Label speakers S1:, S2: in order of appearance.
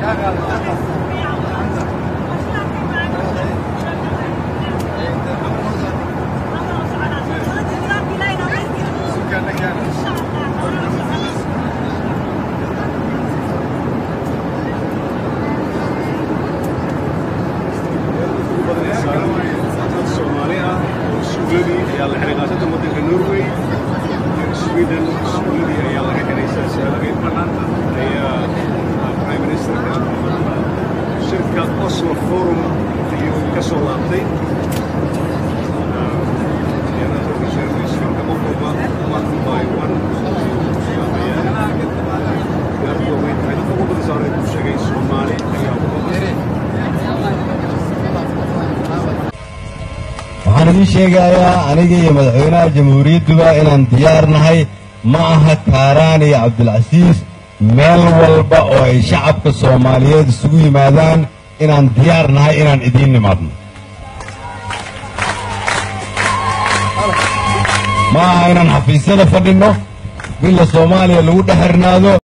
S1: Soomaali ah oo iskuuladii ayaa la xiray qaasatan waddanka Norway Sweden iskuuladii ayaa laga xiray silsiladii banaanta ayaa prime ministerka shirka Oslo Forum ayuu ka soo laabtay Soomaali ayaa uga
S2: waxaan idiin sheegayaa aniga iyo madaxweynaha jamhuuriyadduba inaan diyaar nahay ma aha kaaraan iyo cabdilcasiis meel walba oo ay shacabka soomaaliyeed isugu yimaadaan inaan diyaar nahay inaan idiin nimaadno ma aha inaan xafiisyada fadhinno billa soomaaliya lagu dhex xirnaado